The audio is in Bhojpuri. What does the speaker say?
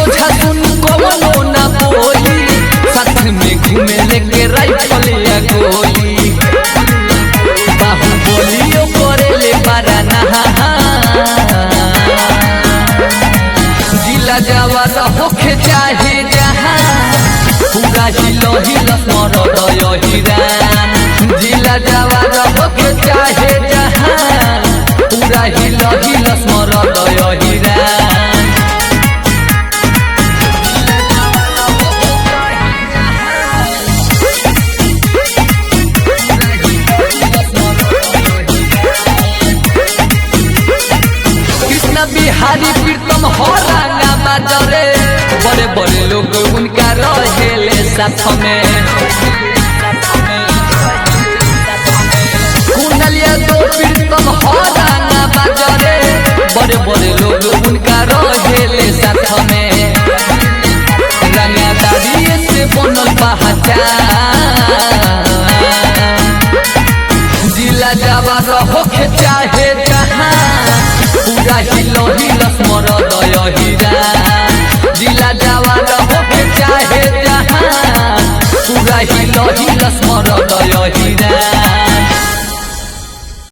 सोझा सुन कवनो ना बोली साथ में घूमे लेके राइफल या गोली बाहुबलियो करेले बारा नहा जिला जवान होखे चाहे जहाँ पूरा हिलो हिलस मरद हिरान जिला जवान होखे चाहे जहाँ पूरा हिलो हिलस मरद हिरान कृष्ण बिहारी प्रीतम हो रंगा बाजरे बड़े बड़े लोग उनका रहेले साथ में कुंडलिया दो प्रीतम हो रंगा बाजरे बड़े बड़े लोग उनका रहेले साथ में रंगादारी से बनल पहचान जिला जवान होखे चाहे जहाँ पूरा हिलो हिलस मरद हिरा जिला जवान होखे चाहे जहाँ पूरा हिलो हिलस मरद हिरा